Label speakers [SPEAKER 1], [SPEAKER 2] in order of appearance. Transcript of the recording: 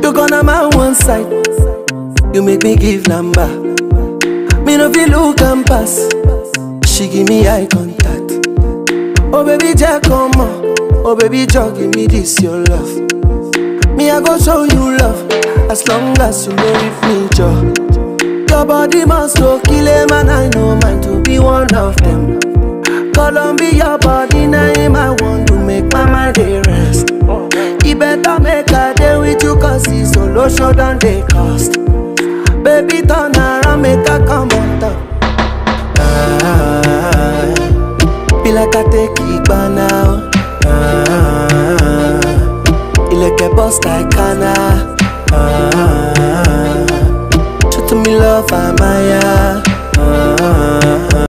[SPEAKER 1] You gonna my one side. You make me give number. Me no feel look and pass. She give me eye contact. Oh baby, Jack, come on. Oh baby, Jack, give me this your love. Me I go show you love as long as you know with me, Joe. Your body must go kill him and I know mine to be one of them. Columbia body name I want to make my mind a rest. You better make a day with you cause it's solo show than they cost. Baby turn around make a come on top. Ah, be like I take it by now. Ah, ilẹ̀kẹ̀ bust like Ghana. Ah, show to me love, Amaya.